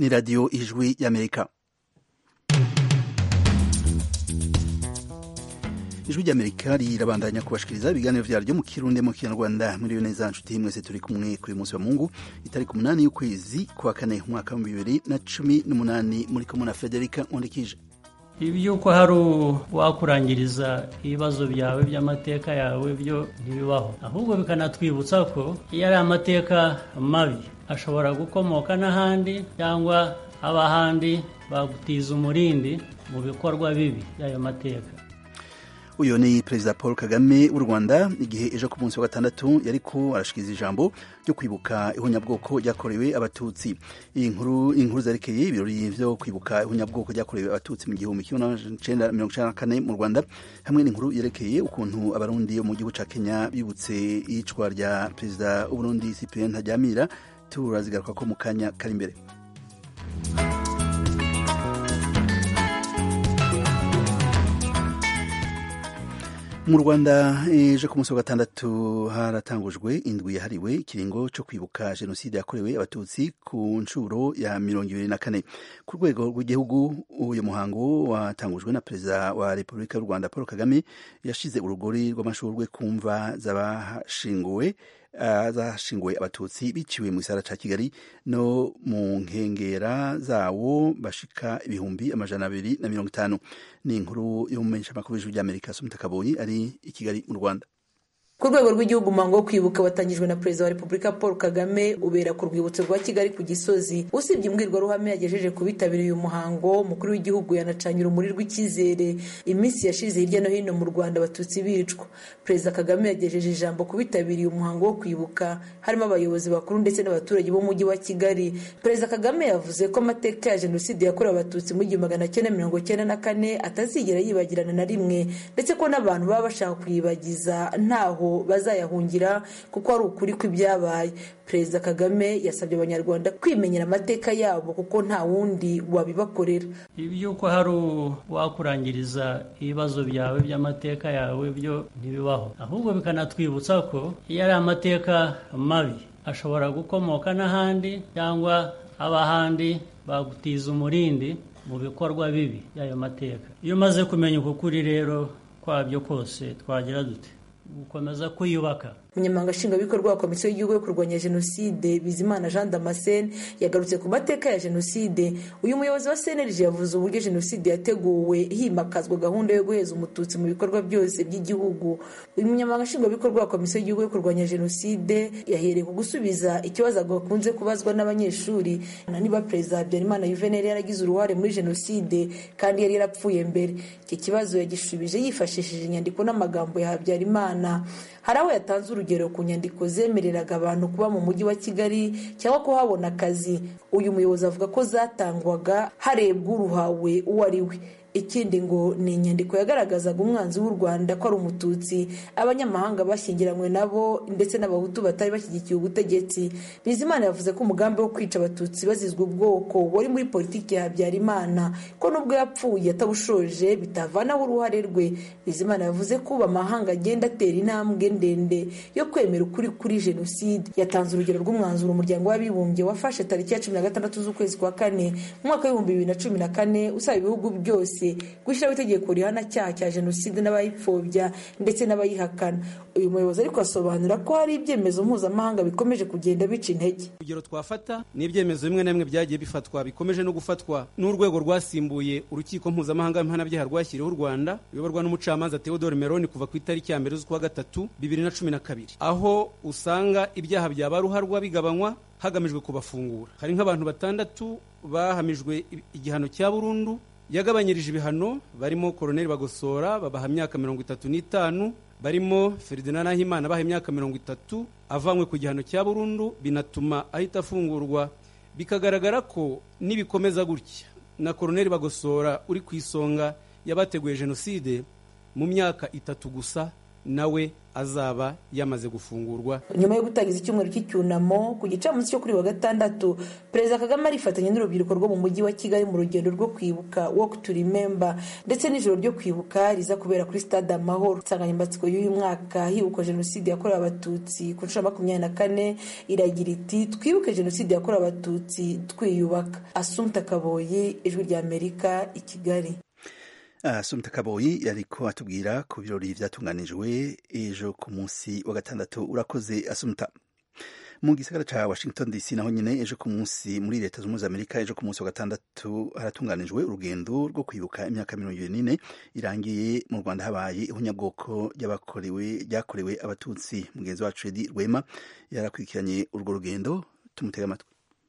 ni radiyo ijwi y'amerika ijwi ry'amerika rirabandanya kubashikiriza ibiganiro vyaryo mu kirundi mu kinyarwanda muri neza nshuti mwese turi kumwe kuri munsi wa mungu itariki umunani y'ukwezi kwa kane umwaka wa bibiri na cumi n'umunani muri kumwe na frederica nkundikije iby'uko hari uwakurangiriza ibibazo byawe by'amateka yawe byo ntibibaho ahubwo bikanatwibutsa ko iyo ari amateka mabi ashobora gukomoka n'ahandi cyangwa abahandi bagutiza umurindi mu bikorwa bibi by'ayo mateka uyu ni perezida paul kagame w'u rwanda igihe ejo ku munsi wa gatandatu yariko arashikiriza ijambo ryo kwibuka ihunyabwoko ryakorewe abatutsi iyi nkuru inkuru zerekeye ibirori vyo kwibuka ihunyabwoko ryakorewe abatutsi mu gihumbi kimwe n'amajana mirongo icenda na kane mu rwanda hamwe n'inkuru yerekeye ukuntu abarundi bo mu gihugu ca kenya bibutse iyicwa rya perezida w'uburundi cyprien ntaryamira turazigaruka ko mu kanya kari imbere mu rwanda ejo ku munsi wa gatandatu haratangujwe indwi yahariwe ikiringo cyo kwibuka jenoside yakorewe abatutsi ku nshuro ya mirongo ibiri na kane ku rwego rw'igihugu uyu muhango watangujwe na perezida wa repubulika y'u rwanda paul kagame yashize urugori rw'amashurwe ku mva z'abashinguwe zashinguwe abatutsi biciwe mu gisara ca kigali no mu nkengera zawo bashika ibihumbi amajana abiri na mirongo itanu ni inkuru y'umumenyeshamakuru w'ijwi ry'amerika sumutakaboyi ari i kigali mu rwanda ku rwego rw'igihugu umuhango wo kwibuka watangijwe na perezida wa repubulika paul kagame ubera ku rwibutso rwa kigali ku gisozi usibye imbwirwaruhame yagejeje ku bitabiriye uyu muhango umukuru w'igihugu yanacanye urumuri rw'icyizere iminsi yashize hirya no hino mu rwanda abatutsi bicwa perezida kagame yagejeje ijambo ku bitabiriye umuhango wo kwibuka harimo abayobozi bakuru ndetse n'abaturage b'umujyi wa kigali perezida kagame yavuze ko amateka ya jenoside yakorewe abatutsi mu gihumbi magana cyenda mirongo cyenda na kane atazigera yibagirana na rimwe ndetse ko n'abantu baba bashaka kuyibagiza ntaho bazayahungira kuko ari ukuri kw'ibyabaye perezida kagame yasabye abanyarwanda kwimenyera amateka yabo kuko nta wundi wabibakorera iby'uko hari uwakurangiriza ibibazo byawe by'amateka yawe byo ntibibaho ahubwo bikanatwibutsa ko iyo ari amateka mabi ashobora gukomoka n'ahandi cyangwa abahandi bagutiza umurindi mu bikorwa bibi by'ayo mateka iyo umaze kumenya uko kuri rero kwabyo kose twagira dute gukomeza kwiyubaka umunyamabanga nshingwabikorwa wa komisiyo y'igihugu yo kurwanya jenoside bizimana jean damascene yagarutse ku mateka ya jenoside uyu muyobozi wa cnlg yavuze uburyo jenoside yateguwe himakazwa gahunda yo guheza umututsi mu bikorwa byose by'igihugu uyu munyamabanga nshingwabikorwa wa komisiyo y'igihugu yo kurwanya jenoside yahereye ku gusubiza ikibazo gakunze kubazwa n'abanyeshuri niba perezida habyarimana yuveneri yaragize uruhare muri jenoside kandi yari yarapfuye mbere iki kibazo yagishubije yifashishije inyandiko n'amagambo ya habyarimana hari aho yatanze urugero ku nyandiko zemereraga abantu kuba mu mujyi wa kigali cyangwa kuhabona akazi uyu muyobozi avuga ko zatangwaga harebwa uruhawe uwo ari we ikindi ngo ni inyandiko yagaragazaga umwanzi w'u rwanda ko ari umututsi abanyamahanga bashyingiranywe nabo ndetse n'abahutu batari bashyigikiye ubutegetsi bizimana yavuze ko umugambi wo kwica abatutsi bazizwa ubwoko wari muri politiki ya habyarimana ko nubwo yapfuye atabushoje bitavanaho uruhare rwe bizimana yavuze ko ubu amahanga agenda atera intambwe ndende yo kwemera ukuri kuri jenoside yatanze urugero rw'umwanzuro umuryango w'abibumbye wafashe tariki ya cumi na gatandatu z'ukwezi kwa kane mu mwaka w'ibihumbi bibiri na cumi na kane usaba ibihugu byose gushyiraho itegeko rihana cyaha cya jenoside n'abayipfobya ndetse n'abayihakana uyu muyobozi ariko asobanura ko hari ibyemezo mpuzamahanga bikomeje kugenda bica intege urugero twafata ni ibyemezo bimwe na bimwe byagiye bifatwa bikomeje no gufatwa n'urwego rwasimbuye urukiko mpuzamahanga mpanabyaha rwashyiriweho u rwanda ruyoborwa n'umucamanza theodore meroni kuva ku itariki ya mbere z'ukwa gatatu bibiri na cumi na kabiri aho usanga ibyaha byaba ruharwa bigabanywa hagamijwe kubafungura hari nk'abantu batandatu bahamijwe igihano cya burundu yagabanyirije ibihano barimo koroneli bagosora babaha imyaka mirongo itatu n'itanu barimo Ferdinand Nahimana baha imyaka mirongo itatu avanywe ku gihano cya burundu binatuma ahita afungurwa bikagaragara ko nibikomeza gutya na koroneli bagosora uri ku isonga y'abateguye jenoside mu myaka itatu gusa nawe azaba yamaze gufungurwa nyuma yo gutangiza icyumweru cy'icyunamo ku gicamunsi cyo kuri wa gatandatu perezida kagame arifatanya n'urubyiruko rwo mu mujyi wa kigali mu rugendo rwo kwibuka walk to remember ndetse n'ijoro ryo kwibuka riza kubera kuri stade amahoro insanganyamatsiko y'uyu mwaka hibukwa jenoside yakorewe abatutsi ku nshuro makumyabiri na kane iragira iti twibuke jenoside yakorewe abatutsi twiyubaka asumta kaboyi ijwi rya amerika i kigali asumta kaboyi yariko atubwira ku birori vyatunganijwe ejo ku munsi wa gatandatu urakoze asumta mu gisagara ca washington dc naho nyine ejo ku munsi muri leta zunze amerika ejo ku munsi wa gatandatu haratunganijwe urugendo rwo kwibuka imyaka mirongo ibiri n'ine irangiye mu rwanda habaye ihunyabwoko ryabakorewe ryakorewe abatutsi mugenzi wacu edi rwema yarakurikiranye urwo rugendo tumutega amatwi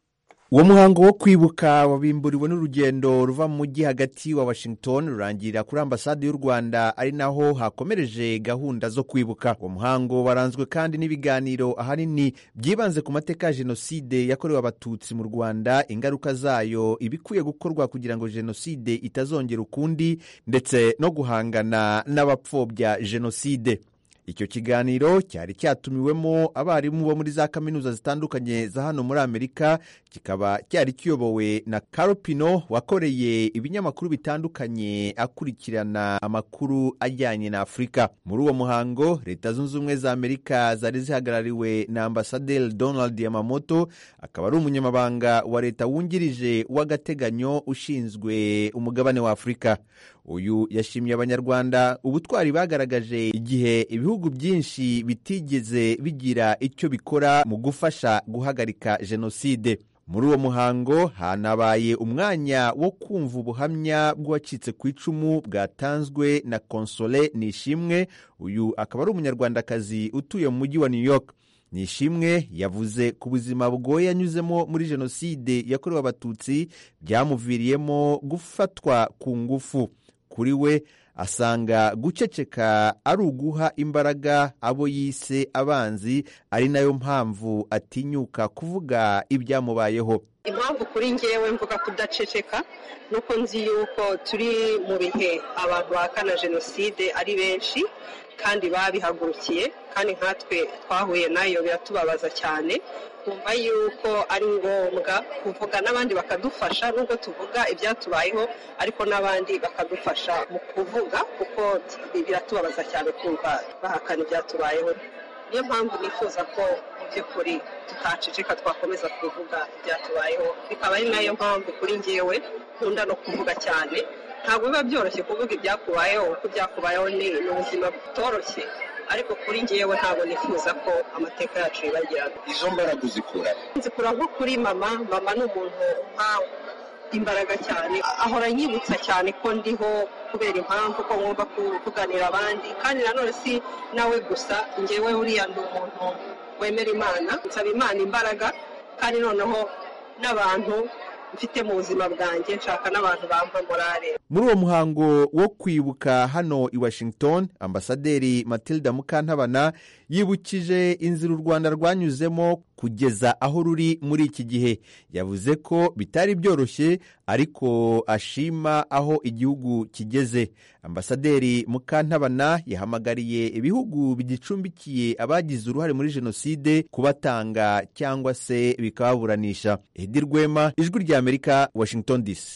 uwo muhango wo kwibuka wabimburiwe n'urugendo ruva mu mujyi hagati wa washington rurangirira kuri ambasade y'u rwanda ari naho hakomereje gahunda zo kwibuka uwo muhango waranzwe kandi n'ibiganiro ahanini byibanze ku mateka ya jenoside yakorewe abatutsi mu rwanda ingaruka zayo ibikwiye gukorwa kugira ngo jenoside itazongera ukundi ndetse no guhangana n'abapfobya jenoside icyo kiganiro cyari cyatumiwemo abarimu bo muri za kaminuza zitandukanye za hano muri amerika kikaba cyari kiyobowe na Pino wakoreye ibinyamakuru bitandukanye akurikirana amakuru ajyanye na afurika muri uwo muhango leta zunze ubumwe za amerika zari zihagarariwe na ambasaderi donald yamamoto akaba ari umunyamabanga wa leta wungirije w'agateganyo ushinzwe umugabane wa afurika uyu yashimiye abanyarwanda ubutwari bagaragaje igihe ibihugu byinshi bitigeze bigira icyo bikora mu gufasha guhagarika jenoside muri uwo muhango hanabaye umwanya wo kumva ubuhamya bw'uwacitse ku icumu bwatanzwe na konsole nishimwe uyu akaba ari umunyarwandakazi utuye mu mujyi wa new york nishimwe yavuze ku buzima bugoye yanyuzemo muri jenoside yakorewe abatutsi byamuviriyemo gufatwa ku ngufu kuri we asanga guceceka ari uguha imbaraga abo yise abanzi ari nayo mpamvu atinyuka kuvuga ibyamubayeho impamvu kuri ngewe mvuga kudaceceka ni uko nzi yuko turi mu bihe abantu bahakana jenoside ari benshi kandi babihagurukiye kandi nkatwe twahuye nayo biratubabaza cyane twumva yuko ari ngombwa kuvuga n'abandi bakadufasha nubwo tuvuga ibyatubayeho ariko n'abandi bakadufasha mu kuvuga kuko biratubabaza cyane kumva bahakana ibyatubayeho niyo mpamvu nifuza ko mu by'ukuri tutaceceka twakomeza kuvuga ibyatubayeho bikaba ari nayo mpamvu kuri ngewe nkunda no kuvuga cyane ntabwo biba byoroshye kuvuga ibyakubayeho kuko ibyakubayeho ni ubuzima butoroshye ariko kuri ngewe ntabwo nifuza ko amateka yacu yibagirana izo mbaraga uzikura nzikura nko kuri mama mama ni umuntu nkawe imbaraga cyane ahora anyibutsa cyane ko ndiho kubera impamvu ko ngomba kuvuganira abandi kandi nanone si nawe gusa ngewe uriya ndi umuntu wemera imana nsaba imana imbaraga kandi noneho n'abantu mfite mu buzima bwanjye nshaka n'abantu bampa morale muri uwo muhango wo kwibuka hano i washington ambasaderi matilda mukantabana yibukije inzira u rwanda rwanyuzemo kugeza aho ruri muri iki gihe yavuze ko bitari byoroshye ariko ashima aho igihugu kigeze ambasaderi mukantabana yahamagariye ibihugu bigicumbikiye abagize uruhare muri jenoside kubatanga cyangwa se bikababuranisha edi rwema ijwi rya amerika washington dc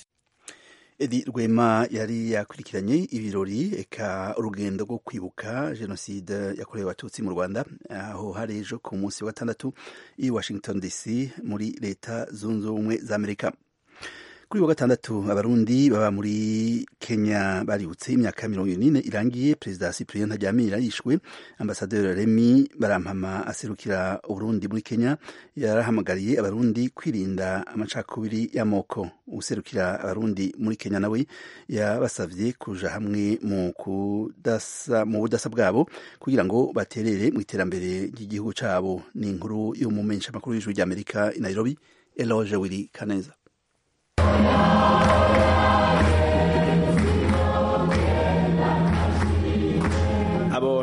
edi rwema yari yakurikiranye ibirori eka urugendo rwo kwibuka jenoside yakorewe abatutsi mu rwanda aho hari ejo ku munsi wa gatandatu i washington dc muri leta zunze ubumwe za amerika kuri wa gatandatu abarundi baba muri kenya baributse imyaka mirongo ine irangiye perezida cyprien ntajyamira yishwe ambasaderi remi barampama aserukira uburundi muri kenya yarahamagariye abarundi kwirinda amacakubiri y'amoko userukira abarundi muri kenya nawe yabasabye kuja hamwe mu kudasa mu budasa bwabo kugira ngo baterere mu iterambere ry'igihugu cabo ni inkuru y'umumenyesha makuru y'ijwi ry'amerika i nairobi eloge wiri kaneza abo ni abarundi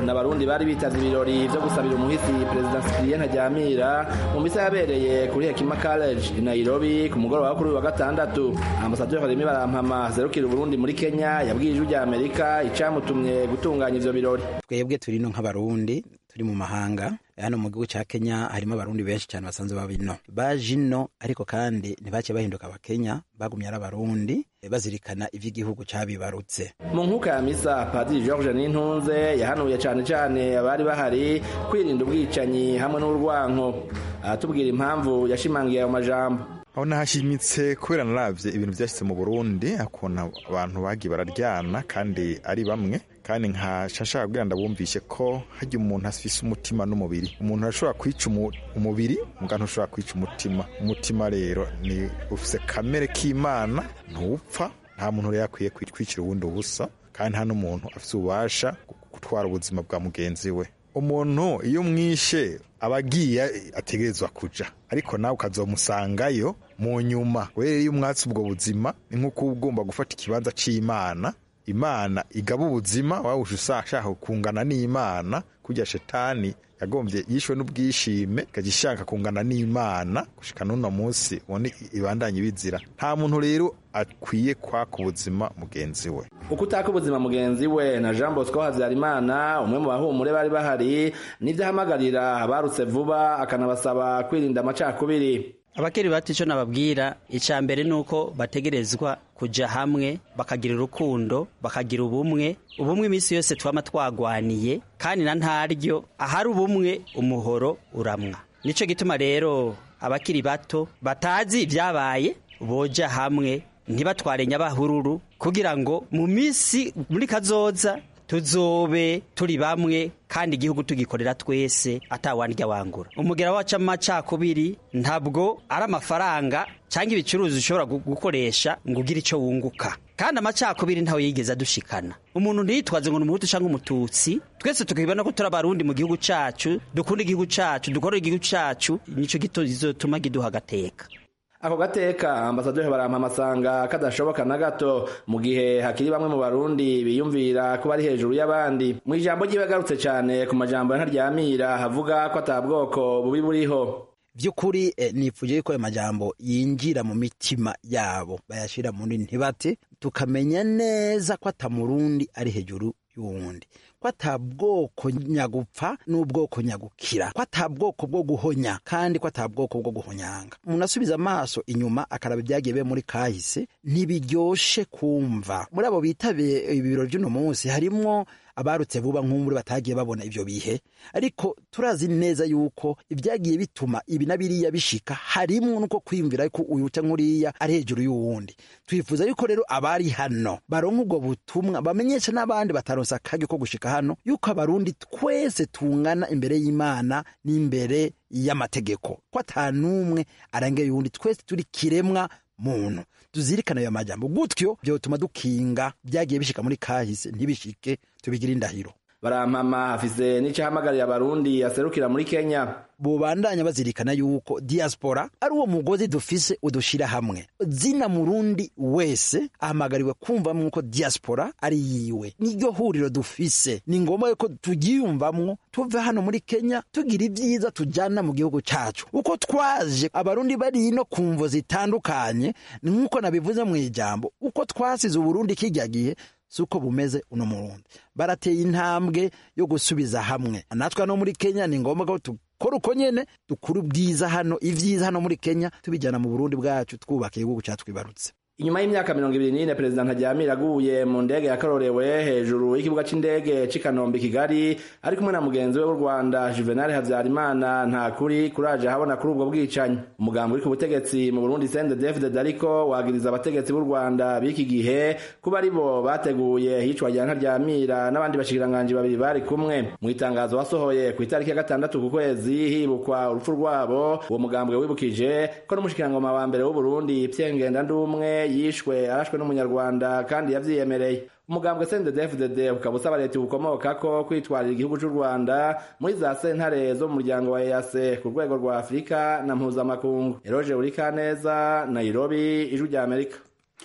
abarundi bari bitavye ibirori vyo gusabira umuhisi perezida Cyprien Ntaryamira mu misa yabereye kuri Hekima College i Nairobi ku mugoroba wo kuri uyu wa gatandatu ambasaderi Remy Barampama zerukira Uburundi muri Kenya yabwiye ijwi rya Amerika icamutumye gutunganya ivyo birori twebwe turi no nk'abarundi turi mu mahanga hano mu gihugu ca Kenya harimo abarundi benshi cyane basanzwe baba ino baje ino ariko kandi ntibace bahinduka abakenya bagumye ari abarundi bazirikana ivy'igihugu cabibarutse mu nkuka ya misa padiri george nintunze yahanuye cane cane abari bahari kwirinda ubwicanyi hamwe n'urwanko aratubwira impamvu yashimangiye ayo majambo aho nahashimitse kubera naravye ibintu vyashitse mu burundi akona abantu bagiye bararyana kandi ari bamwe kandi nkaca nshaka kugira ndabumvishe ko harya umuntu afise umutima n'umubiri umuntu arashobora kwica umubiri muga ntushobora kwica umutima umutima rero ni ufise kamere k'imana ntupfa nta muntu rero akwiye kwicira uwundi ubusa kandi nta n'umuntu afise ububasha gutwara ubuzima bwa mugenzi we umuntu iyo umwishe aba agiye ategerezwa kuja ariko nawe ukazomusangayo mu nyuma rero iyo umwatsi ubwo buzima ni nk'uko uba ugomba gufata ikibanza c'imana imana igaba ubuzima waba ushaka kungana n'imana kurya shetani yagombye yishwe n'ubwishime ikajya ishaka kungana n'imana gushika n'uno munsi ubone ibandanye bizira nta muntu rero akwiye kwaka ubuzima mugenzi we uko utaka ubuzima mugenzi we na jean bosco habyarimana umwe mu bahumure bari bahari nibyo ahamagarira abarutse vuba akanabasaba kwirinda amacakubiri abakiri bato icyo nababwira icya mbere ni uko bategerezwa kujya hamwe bakagira urukundo bakagira ubumwe ubumwe iminsi yose twaba twagwaniye kandi na ntaryo ahari ubumwe umuhoro uramwa nicyo gituma rero abakiri bato batazi ibyabaye boja hamwe ntibatware nyabahururu kugira ngo mu minsi muri kazoza tuzobe turi bamwe kandi igihugu tugikorera twese atawandya wangura umugera wacu amacakubiri ntabwo ari amafaranga cyangwa ibicuruzwa ushobora gukoresha ngo ugire icyo wunguka kandi amacakubiri ntawe yigeze adushikana umuntu ntiyitwaze ngo ni umuhutu cyangwa umututsi twese tukibona ko turi abarundi mu gihugu cyacu dukunda igihugu cyacu dukorera igihugu cyacu nicyo gituma kiduha agateka ako gateka ambasaderi barampa amasanga kadashoboka na gato mu gihe hakiri bamwe mu barundi biyumvira kuba ari hejuru y'abandi mu ijambo ryiwe agarutse cyane ku majambo ya ntaryamira havuga ko atabwoko bubi buriho by'ukuri nifuje ko ayo majambo yinjira mu mitima yabo bayashyira muri ntibate tukamenya neza ko atamurundi ari hejuru y'uwundi ko atabwoko nyagupfa n'ubwoko nyagukira ko atabwoko bwo guhonya kandi ko atabwoko bwo guhonyanga umuntu asubiza amaso inyuma akaraba ibyagiye bibe muri kahise ntibiryoshe kumva muri abo bitabiye ibirori by'uno munsi harimwo abarutse vuba nk'umuri batagiye babona ibyo bihe ariko turazi neza yuko ibyagiye bituma ibi na biriya bishika harimwo nuko kwiyumvira ko uyu cyangwa uriya ari hejuru y'uwundi twifuza yuko rero abari hano baronka ubwo butumwa bamenyesha n'abandi bataronsa akage ko gushika hano yuko abarundi twese tungana imbere y'imana n'imbere y'amategeko ko atanumwe arengeye uwundi twese turi kiremwa muntu tuzirikana ayo majambo gutyo byotuma dukinga byagiye bishika muri kahise ntibishike tubigire indahiro barampama afise n'icahamagarira abarundi aserukira muri kenya bubandanya bazirikana yuko diaspora ari uwo mugozi dufise udushira hamwe zina murundi wese ahamagariwe kumvamwo ko diaspora ari yiwe niryo huriro dufise ni ngombwa yuko tugiyumvamwo tuve hano muri kenya tugira ibyiza tujana mu gihugu cacu uko twaje abarundi bari ino ku mvo zitandukanye ni nk'uko nabivuze mu ijambo uko twasize uburundi kijya gihe suko bumeze uno murundi barateye intambwe yo gusubiza hamwe natwe no muri kenya ni ngombwa ko dukora uko nyene dukura ubwiza hano ivyiza hano muri kenya tubijyana mu burundi bwacu twubaka igihugu catwibarutse inyuma y'imyaka mirongo ibiri n'ine perezida ntaryamira aguye mu ndege yakarorewe hejuru y'ikibuga c'indege c'i kanombe kigali ari kumwe na mugenzi we w'u rwanda juvenal habyarimana nta kuri kuraje habona kuri ubwo bwicanyi umugambi uri ku butegetsi mu burundi sende david ariko wagiriza abategetsi b'u rwanda b'iki gihe kuba ari bo bateguye hicwa rya ntaryamira n'abandi bashikiranganji babiri bari kumwe mu itangazo wasohoye ku itariki ya gatandatu ku kwezi hibukwa urupfu rwabo uwo mugambwe wibukije ko n'umushikirangoma wa mbere w'uburundi pierre ngendandumwe yishwe arashwe n'umunyarwanda kandi yavyiyemereye umugambwe CNDD-FDD ukaba usaba leta ubukomokako kwitwarira igihugu c'u Rwanda muri za sentare zo mu muryango wa EAC ku rwego rwa Afurika na mpuzamakungu Eroge Urikaneza Nairobi ijwi rya Amerika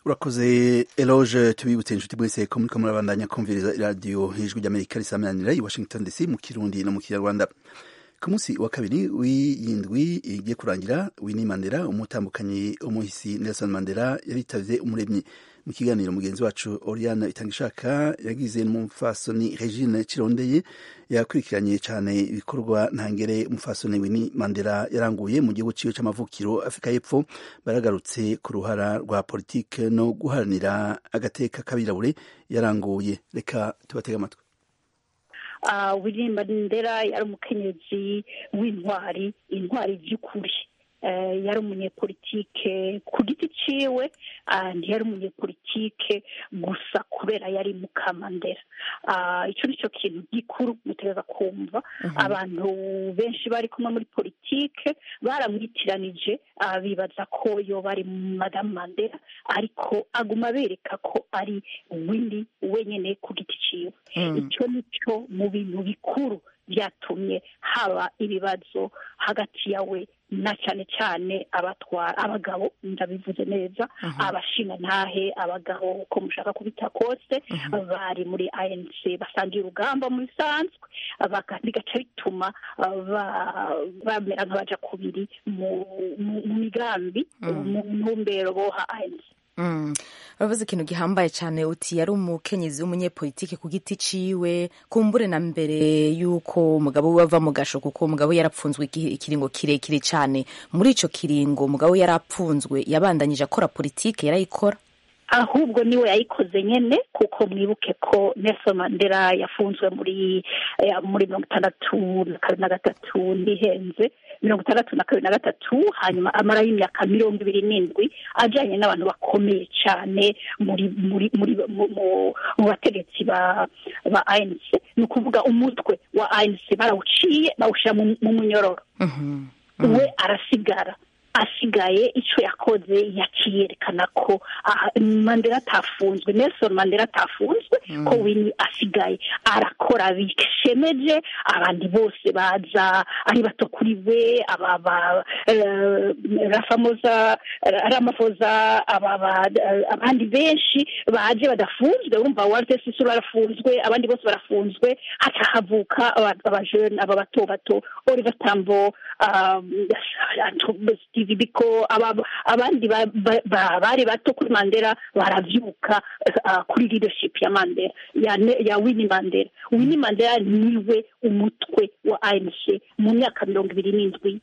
urakoze eloge tubibutse inshuti mwese ko muriko murabandanya kumviriza iradiyo ijwi ry'amerika risamananira i washington dc mu kirundi no mu kinyarwanda ku munsi wa kabiri w'iyindwi igiye kurangira Winnie Mandela umutambukanyi umuhisi Nelson Mandela yaritavye umuremyi mu kiganiro mugenzi wacu Oriane Itangishaka yagize n'umufasoni Regine Kirondeye yakurikiranye cyane ibikorwa ntangere umufasoni Winnie Mandela yaranguye mu gihugu ciwe c'amavukiro Afrika y'Epfo baragarutse ku ruhara rwa politike no guharanira agateka kabirabure yaranguye reka tubatega amatwi Winnie Mandela yari umukenyezi w'intwari intwari by'ukuri yari umunyepolitike ku giti ciwe ntiyari umunyepolitike gusa kubera yari mukamandera icyo ni cyo kintu gikuru mutegereza kumva abantu benshi bari kumwe muri politike baramwitiranije bibaza ko yo bari madamu mandela ariko aguma bereka ko ari windi wenyine ku giti ciwe icyo ni cyo mu bintu bikuru byatumye haba ibibazo hagati yawe na cyane cyane abatwara abagabo ndabivuze neza abashinga ntahe abagabo uko mushaka kubita kose bari muri anc basangiye urugamba mu bisanzwe bigaca bituma bamera nk'abaja kubiri mu migambi mu ntumbero boha anc uravuze ikintu gihambaye cyane uti yari umukenyezi w'umunyepolitike ku giti ciwe kumbure na mbere y'uko umugabo we ava mu gasho kuko umugabo yarapfunzwe ikiringo kirekire cyane muri icyo kiringo umugabo yarapfunzwe yabandanyije akora politike yarayikora ahubwo niwe yayikoze nyine kuko mwibuke ko Nelson Mandela yafunzwe muri muri mirongo itandatu na kabiri na gatatu ndihenze mirongo itandatu na kabiri na gatatu hanyuma amarayo imyaka mirongo ibiri n'indwi ajyanye n'abantu bakomeye cyane muri muri muri mu bategetsi ba ba ANC ni ukuvuga umutwe wa ANC barawuciye bawushyira mu munyororo we arasigara asigaye icyo yakoze yakiyerekana ko mandela atafunzwe nelson mandela atafunzwe ko wini asigaye arakora bishemeje abandi bose baza ari bato kuri we rafamoza ramafoza abandi benshi baje badafunzwe wumva walter sisuru barafunzwe abandi bose barafunzwe haca havuka abajene aba bato bato oliver tambo biko abandi bari bato kuri mandela baravyuka kuri leadership ya mandela ya winnie mandela winnie mandela niwe umutwe wa anc mu myaka mirongo ibiri n'indwi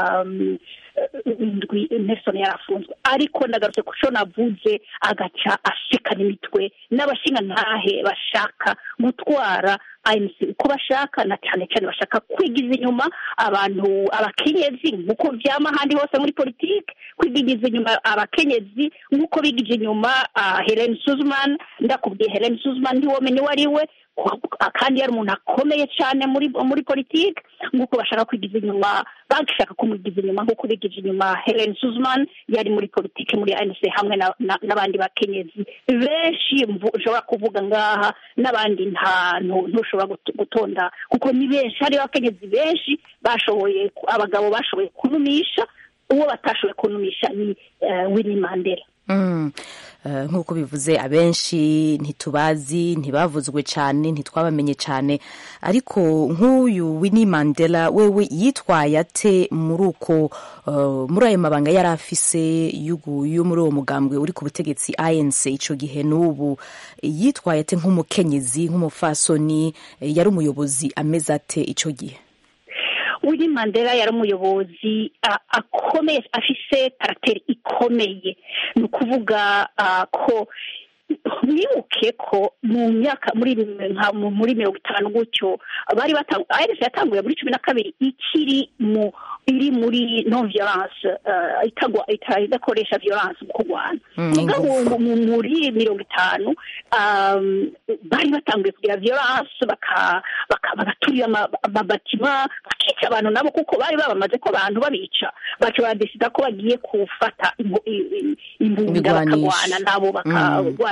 indwi nelson yarafunzwe ariko ndagarutse ku cyo navuze agaca ashikana imitwe n'abashinga ntahe bashaka gutwara ANC uko bashaka na cyane cyane bashaka kwigiza inyuma abantu abakenyezi nk'uko byama ahandi hose muri politiki kwigiza inyuma abakenyezi nk'uko bigije inyuma Helen Suzman ndakubwiye Helen Suzman ntiwomenye uwo ari we kandi yari umuntu akomeye cyane muri muri politiki nk'uko bashaka kwigiza inyuma bashaka kumugiza inyuma nk'uko bigije inyuma Helen Suzman yari muri politiki muri ANC hamwe n'abandi bakenyezi benshi ushobora kuvuga ngaha n'abandi nta ntushobora gutonda kuko ni benshi hariho abakenyezi benshi bashoboye abagabo bashoboye kunumisha uwo batashoboye kunumisha ni Winnie Mandela nk'uko bivuze abenshi ntitubazi ntibavuzwe cyane ntitwabamenye cyane ariko nk'uyu Winnie Mandela wewe yitwaye ate muri uko muri ayo mabanga yari afise yo muri uwo mugambwe uri ku butegetsi ANC icyo gihe n'ubu yitwaye ate nk'umukenyezi nk'umufasoni yari umuyobozi ameze ate icyo gihe Winnie Mandela yari umuyobozi akomeye afise karagiteri ikomeye ni ukuvuga ko mwibuke ko mu myaka muri muri mirongo itanu gutyo bari batanguye yatanguye muri cumi na kabiri ikiri mu iri muri non violence idakoresha violence mu kurwana mugabo muri mirongo itanu bari batanguye kugira violence bagaturira amabatima bakica abantu nabo kuko bari babamaze ko abantu babica baca badesida ko bagiye gufata imbunda bakarwana nabo bakarwana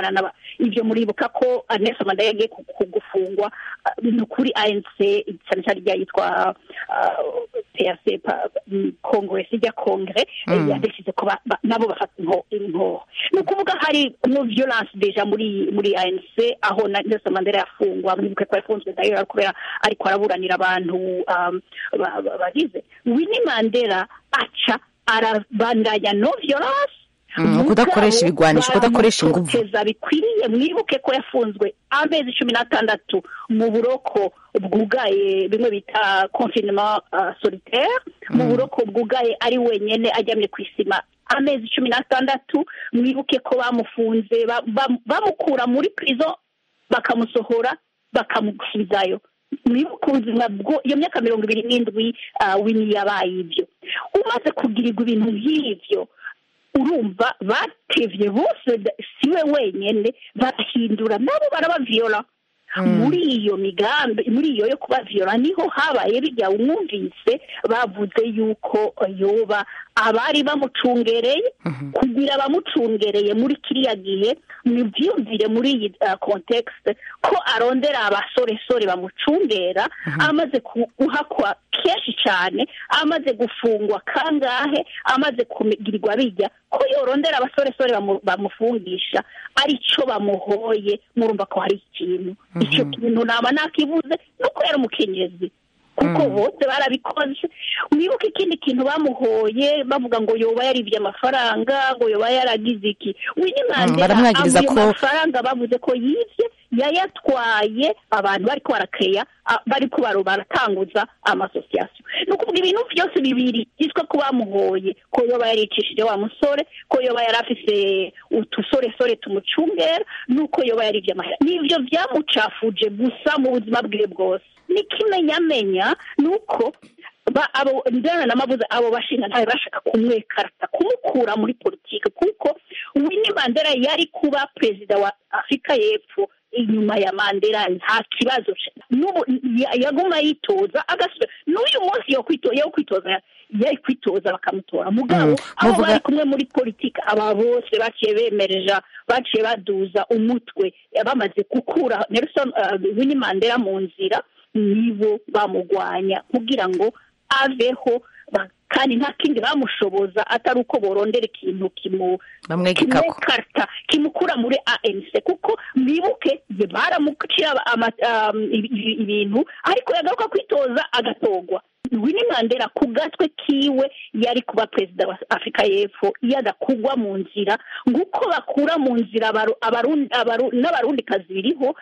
gukorana n'aba ibyo muribuka ko uh, Nelson Mandela yagiye ku- ku- gufungwa uh, ni ukuri ANC cyane cyane rya yitwa uh, PRC pa- mm, Congress ijya Kongre Mm. yadesize ko ba- ba- nabo bafata inko- inkoho ni ukuvuga hari no violence deja muri muri ANC aho na Nelson Mandela yafungwa mwibuke ko yafunzwe dayo kubera ariko araburanira abantu um, ba- ba- bagize Winnie Mandela aca arabandanya no violence Mm, kudakoresha ibigwanisho kudakoresha inguvu bamutoteza bikwiriye mwibuke ko yafunzwe amezi cumi n'atandatu mu buroko bwugaye bimwe bita confinement uh, solitaire mu buroko bwugaye ari wenyene aryamye ku isima amezi cumi n'atandatu mwibuke ko bamufunze ba- ba- bamukura muri prison bakamusohora bakamusubizayo mwibuke ubuzima bwo iyo myaka mirongo ibiri n'indwi uh, wini yabaye ibyo umaze kugirirwa ibintu nk'ivyo urumva batevye bose da- siwe wenyene barahindura nabo barabaviola muri iyo migambi muri iyo yo kubaviola niho habaye bijya umwumvise bavuze yuko yoba abari bamucungereye kugira abamucungereye muri kiriya gihe nibyumvire muri iyi uh, context ko arondera abasoresore bamucungera amaze ku- guhakwa kenshi cyane amaze gufungwa kangahe amaze kugirirwa bijya ko yorondera abasoresore bamu- bamufungisha arico bamuhoye murumva ko hari ikintu icyo kintu naba nakivuze nuko yari umukenyezi kuko bose barabikoze mwibuke ikindi kintu bamuhoye bavuga ngo yoba yaribye amafaranga ngo yoba yaragize iki Winnie Mandela baramwagiriza ayo ko- mafaranga bavuze ko yibye yayatwaye abantu bariko barakeya a- bariko baro baratanguza amasosiyasiyo ni ukuvuga ibintu byose bibiri byitwa ko bamuhoye ko yoba yaricishije wa musore ko yoba yari afise utusoresore tumucungera nuko yoba yaribye amahera nivyo vyamucafuje gusa mu buzima bwiwe bwose n'ikimenyamenya ni uko ba abo ndana namavuze abo bashinga ntawe bashaka kumwekarata kumukura muri politike kuko Winnie Mandela yari kuba perezida wa Afurika y'Epfo inyuma ya Mandela nta kibazo n'ubu ya- yaguma yitoza agasubira n'uyu munsi yo kwitoza yo kwitoza yari kwitoza bakamutora mugabo Mm, abo muvuga- bari kumwe muri politike aba bose baciye bemereja baciye baduza umutwe bamaze gukura Nelson uh, Winnie Mandela mu nzira nibo bamugwanya kugira ngo aveho ba- kandi nta kindi bamushoboza atari uko borondera ikintu kimu bamwegekako kimwekarta kimukura muri ANC kuko mwibuke ye baramucira ama- um, ibi- ibi- ibintu ariko yagaruka kwitoza agatogwa Winnie Mandela ku gatwe kiwe yari kuba perezida wa Afurika y'Epfo iyo adakugwa mu nzira nguko bakura mu nzira abaru- abarundi- abaru- n'abarundikazi biriho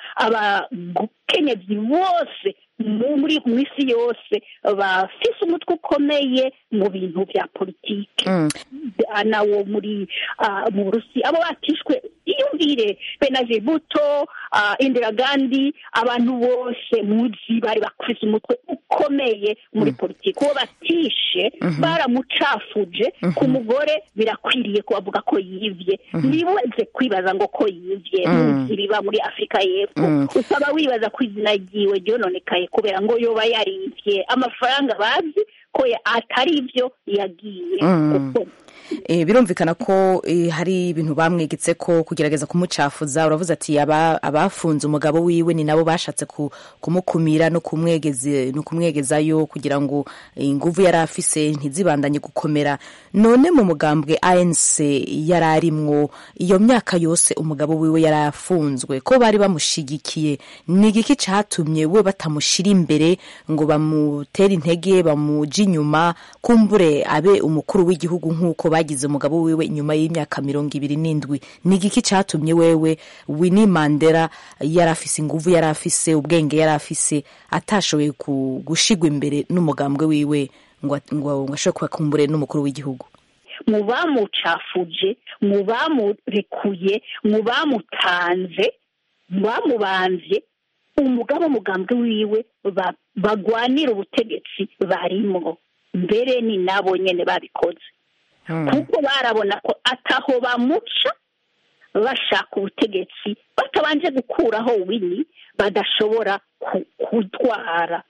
abakenyezi bose mu- muri mu isi yose bafise umutwe ukomeye mu bintu bya politike nawo muri ah, mu burusi abo batishwe iyumvire benaje buto ah, indira gandi abantu bose muzi bari bafise umutwe ukomeye muri politiki uwo batishe baramucafuje ku mugore birakwiriye ko bavuga ko yivye ntibuze kwibaza ngo ko yivye Mm. muzi biba muri afurika y'epfo Mm. ukaba wibaza ko izina ryiwe ryononekaye kubera ngo yoba yarivye amafaranga bazi ko ya- atari ivyo yagiye Mm. gukora. Eh, birumvikana ko eh, hari ibintu bamwegetse ko kugerageza kumucafuza uravuze ati aba- abafunze umugabo wiwe ni nabo bashatse ku- kumukumira no kumwegeze no kumwegezayo kugira ngo eh, inguvu yari afise ntizibandanye gukomera none mu mugambwe ANC yari arimwo iyo myaka yose umugabo wiwe yari afunzwe ko bari bamushigikiye ni igiki catumye we batamushira imbere ngo bamutere intege bamuja inyuma kumbure abe umukuru w'igihugu nk'uko bagize umugabo wiwe inyuma y'imyaka mirongo ibiri n'indwi ni igiki catumye wewe Winnie Mandela yari afise inguvu yari afise ubwenge yari afise atashoboye ku- gushigwa imbere n'umugambwe wiwe ngo ngo ngo ashobore kuba kumbure n'umukuru w'igihugu mu bamucafuje mu bamurekuye mu bamutanze mu bamubanvye umugabo umugambwe wiwe ba- bagwanira ubutegetsi barimwo mbere ni nabo nyene babikoze kuko barabona ko ataho bamuca bashaka ubutegetsi batabanje gukuraho wini badashobora ku- kutwara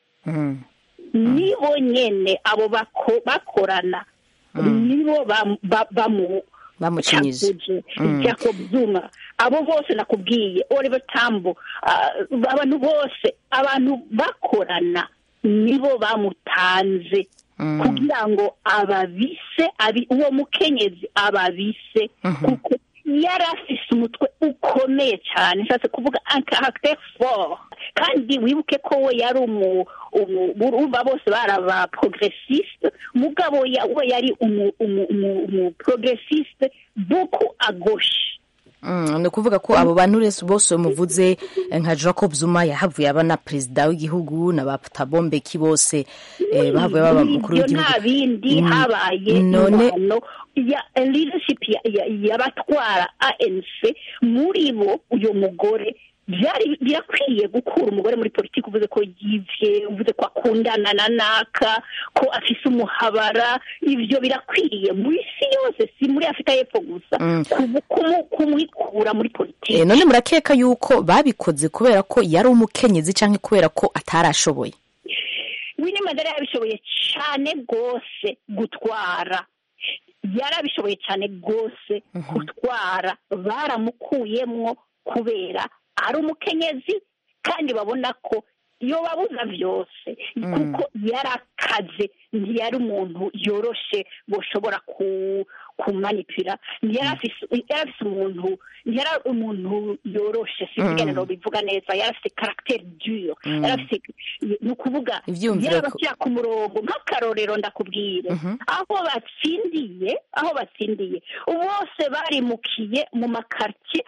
nibo nyene abo bako- bakorana nibo bam- ba- bamu- bamucinyije jacob zuma abo bose nakubwiye oliver tambo abantu bose abantu bakorana nibo bamutanze kugira ngo ababise uwo mukenyezi ababise kuko yari afise umutwe ukomeye cyane nshatse kuvuga caractère fort kandi wibuke ko we yari urumva bose bari aba progressiste mugabo we yari umu progressiste beaucoup à gauche ni ukuvuga ko abo bantu bose muvuze nka jacob zuma yahavuye aba na perezida w'igihugu na ba tabombeki bose bahavuye baba umukuru w'igihugu nta bindi habaye ingano ya leadership y'abatwara anc muri bo uyu mugore byari birakwiye gukura umugore muri politiki uvuze ko yivye uvuze ko akundana na naka ko afise umuhabara ivyo birakwiye mu isi yose si muri afurika y'epfo gusa kumwikura muri politiki none murakeka yuko babikoze kubera ko yari umukenyezi canke kubera ko atarashoboye Winnie Mandela yabishoboye cyane rwose gutwara yarabishoboye cyane rwose gutwara baramukuyemwo kubera ari umukenyezi kandi babona ko iyo babuza byose kuko yari akaze ntiyari umuntu yoroshe bashobora kumanipira ntiyari afise umuntu ntiyari umuntu yoroshe sinigana bivuga neza yari afite karagiteri dure yari afite ni ukuvuga yari abashyira ku murongo nk'akarorero ndakubwire aho batsindiye aho batsindiye bose barimukiye mu makaritsiye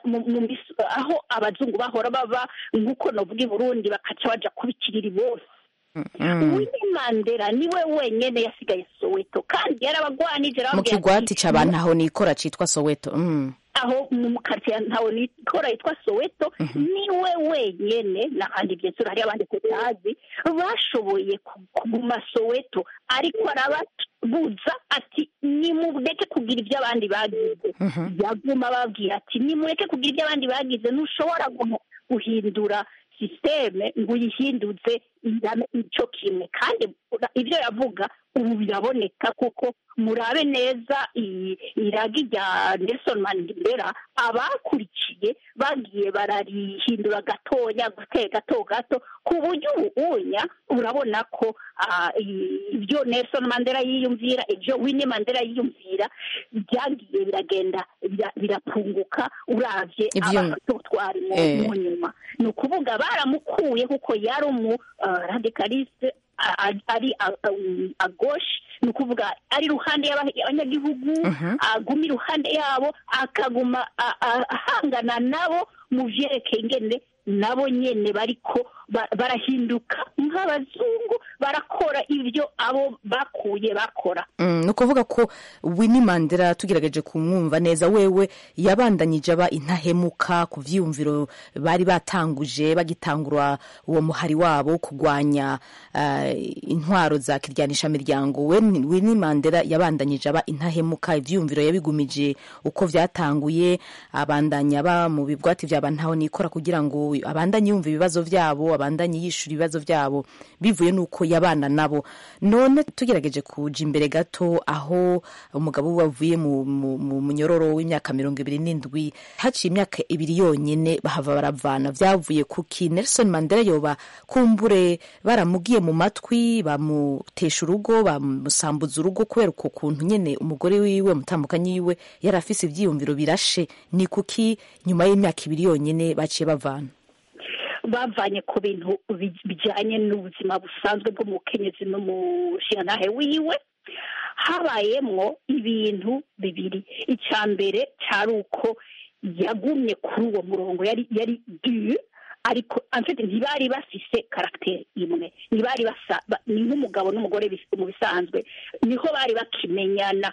aho abazungu bahora baba nk'uko navuga i burundi bakaca baja kubikirira bose Winnie Mandela niwe wenyene yasigaye Soweto kandi yarabagwanije mu kigwati c'abantu aho nikora citwa Soweto mm. aho mu karitsiye ntawe nikora yitwa Soweto niwe wenyene n'ahandi byensura hari abandi tutazi bashoboye kuguma Soweto ariko arababuza ati nimureke kugira ibyo abandi bagize yaguma babwira ati nimureke kugira ibyo abandi bagize ntushobora guhindura sisiteme ngo uyihinduze icyo kimwe kandi ibyo yavuga ubu biraboneka kuko murabe neza iragi rya nelson mandela abakurikiye bagiye bararihindura gatoya gato gato ku buryo ubunya urabona ko ibyo nelson mandela yiyumvira ibyo winnie mandela yiyumvira byagiye biragenda birapunguka urabye abatutwari mu nyuma ni ukuvuga baramukuye kuko yari umu radikaliste ari agoshe ni ukuvuga ari iruhande y'abanyagihugu aguma iruhande yabo akaguma ahangana nabo mu byerekeye ingene nabo nyene bariko barahinduka nk'abazungu barakora ibyo abo bakuye bakora ni ukuvuga ko Winnie Mandela tugerageje kumwumva neza wewe yabandanyije aba intahemuka ku vyiyumviro bari batanguje bagitangura uwo muhari wabo kurwanya intwaro za kiryanisha miryango Winnie Mandela yabandanyije aba intahemuka ivyiyumviro yabigumije uko vyatanguye abandanya aba mu bigwati vyaba ntaho nikora kugira ngo abandanye yumva ibibazo vyabo abandanye yishura ibibazo vyabo bivuye nuko yabana nabo none tugerageje kuja imbere gato aho umugabo we wavuye mu munyororo w'imyaka mirongo ibiri n'indwi haciye imyaka ibiri yonyene bahava baravana vyavuye kuki Nelson Mandela yoba kumbure baramugiye mu matwi bamutesha urugo bamusambuza urugo kubera uko kuntu nyene umugore wiwe mutambukanyi yiwe yari afise ivyiyumviro birashe ni kuki nyuma y'imyaka ibiri yonyene baciye bavana bavanye ku bintu bijyanye n'ubuzima busanzwe bw'umukenyezi n'umushingantahe wiwe habayemwo ibintu bibiri icya mbere cyari uko yagumye kuri uwo murongo yari yari du ariko amfite ntibari bafise karagiteri imwe ntibari basa ni nk'umugabo n'umugore mu bisanzwe niho bari bakimenyana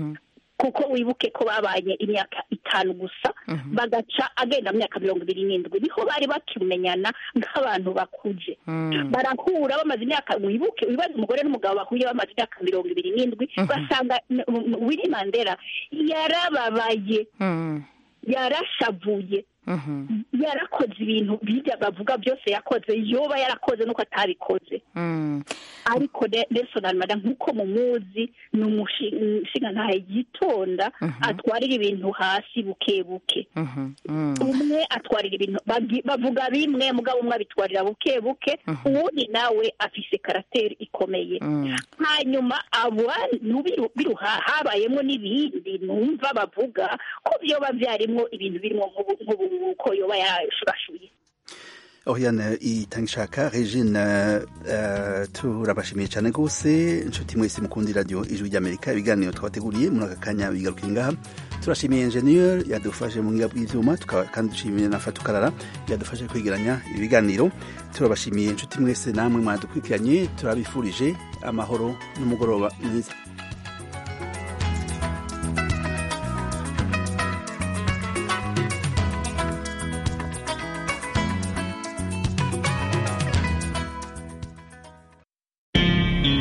kuko wibuke ko babanye imyaka itanu gusa bagaca agenda mu myaka mirongo ibiri n'indwi niho bari bakimenyana nk'abantu bakuze barahura bamaze imyaka wibuke wibaze umugore n'umugabo bahuye bamaze imyaka mirongo ibiri n'indwi basanga Winnie Mandela yarababaye yarashavuye yarakoze ibintu bijya bavuga byose yakoze yoba yarakoze nuko atabikoze ariko Nelson Almada nk'uko mumuzi ni umushinga ntahe yitonda atwarira ibintu hasi buke buke umwe atwarira ibintu bavuga bimwe mugabo umwe abitwarira buke buke uwundi nawe afise karateri ikomeye hanyuma abantu biruha habayemo n'ibindi numva bavuga ko byoba byarimwo ibintu birimo nk'uko yoba yarashurashuye Oriane itangishaka Regine uh, turabashimiye cyane rwose inshuti mwese mukundi radio ijwi ry'Amerika ibiganiro twabateguriye muri aka kanya bigarukira ngaha turashimiye engineer yadufashe mu ngiga bw'ivyuma tukaba kandi dushimiye na Fatukarara yadufashe kwegeranya ibiganiro turabashimiye inshuti mwese namwe mwadukurikiranye turabifurije amahoro n'umugoroba mwiza